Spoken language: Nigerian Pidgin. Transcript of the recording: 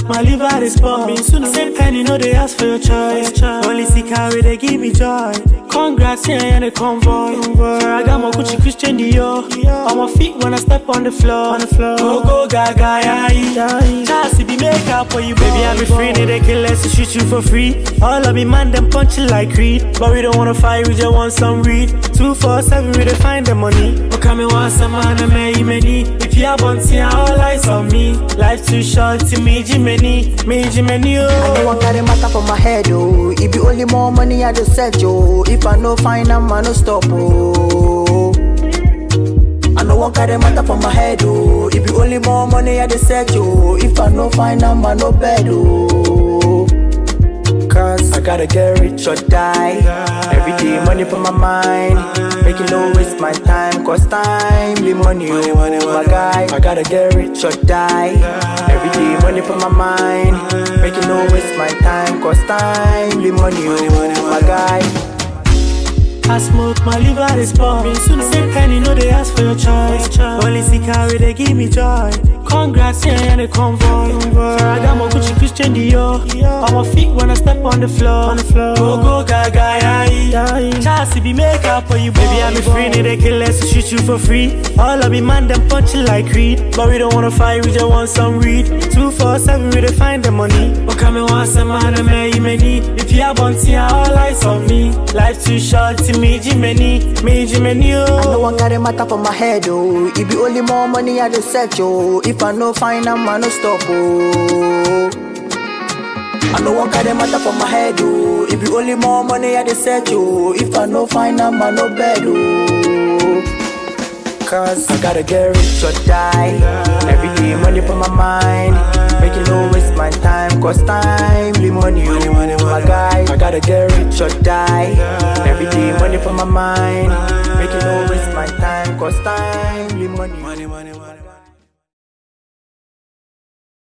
my liver is pump. Me soon same penny, no they ask for your choice. Only see carry they give me joy. Congrats, yeah, and the convoy. I got my Gucci Christian Dior on my feet when I step on the floor. On the floor. Go go gaga, yeah. Chassis be make up for you, baby. I be free, need they kill us to shoot you for free. All of me man, them punch you like Creed. But we don't wanna fight, we just want some read. Two four seven, we dey find the money. But come and want some man, and may many. If you have one, see all eyes on me. Life too short to me, Jimmy, me Jimmy, No oh. one carry matter for my head, oh. It be only more money I just set, yo. If I no find am, I no stop, oh. I no one carry matter for my head, oh. It be only more money I just set, yo. If I no find am, I no bed, oh. Cause I gotta get rich or die. Every day money for my mind. Make it no waste my time, cause time be money, oh my guy. I gotta get rich or die. Every day money for my mind. Make it no waste my time, cause time be money, oh my guy. I smoke, my liver is pump. Me soon same penny, no they ask for your choice. Only see carry they give me joy. Congrats, yeah, and the convoy. I got my Gucci Christian Dior on my feet when I step on the floor. On the floor. Go go gaga, yeah. Chassis be make up for you, baby. I'm free, need they kill us to shoot you for free. All of me man, them punch you like Creed. But we don't wanna fight, we just want some read. Two four seven, we dey find the money. But come and want some man, and may many. If you have one, see all eyes on me. Life too short to me, Jimmy, me Jimmy, No oh. one carry matter for my head, oh. It be only more money I just set, yo. If I no find am, I no stop, oh. I no one carry matter for my head, oh. It be only more money I just set, yo. If I no find am, I no bed, oh. Cause I gotta get rich or die. Every day money for my mind. Make it no waste my time, cause time be money, oh my guy. I gotta get rich or die. Every day money for my mind. Make it no waste my time, cause time be money. Money, money, money.